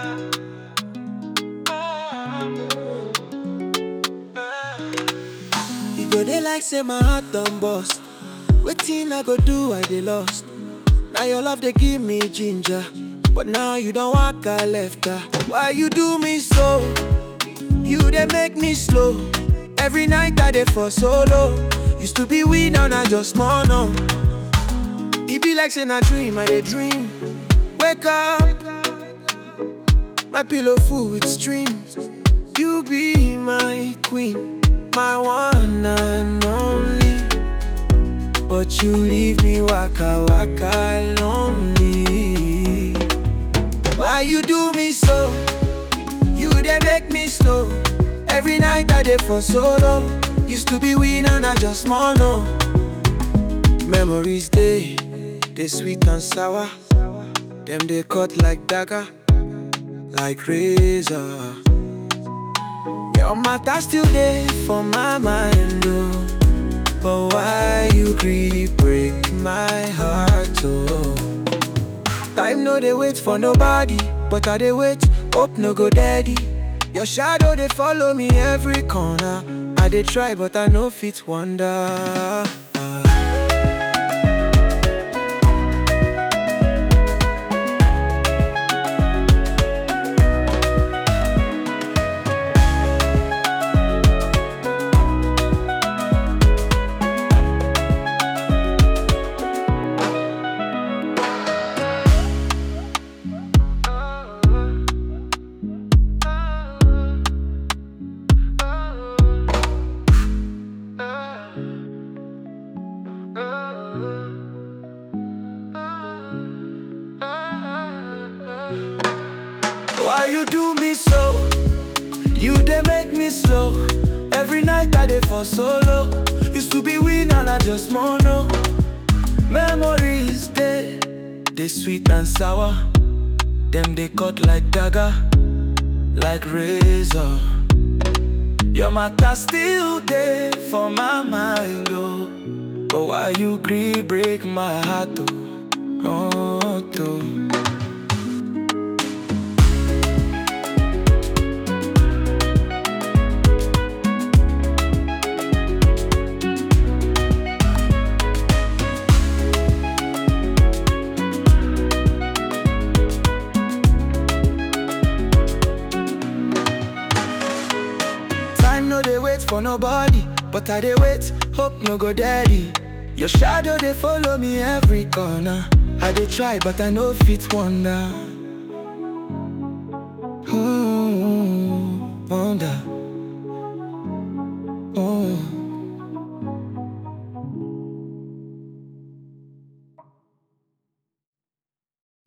You go dey like say my heart done bust. Wetin I go do? I dey lost. Now your love dey give me ginger, but now you don't walk I left her. Why you do me so? You dey make me slow. Every night I dey for solo. Used to be we now na just small no. It be like say na dream I dey dream. Wake up, my pillow full with streams. You be my queen, my one and only. But you leave me waka waka lonely. Why you do me so? You dey make me slow. Every night I dey for solo. Used to be we now na just small no. Memories dey, dey sweet and sour. Them they cut like dagger, like razor. Your matter still there for my mind, oh. But why you creep break my heart, oh? Time no they wait for nobody, but I they wait, hope no go daddy. Your shadow they follow me every corner. I they try, but I no fit wonder. Why you do me so? You they make me slow. Every night I dey for solo. Used to be we now na just mono. Memories they they sweet and sour. Them they cut like dagger, like razor. Your matter still there for my mind, oh. But why you gree break my heart, oh, oh, oh. Time no they wait for nobody, but I they wait, hope no go daddy. Your shadow they follow me every corner. I they try, but I no fit wonder. Hmm, wonder.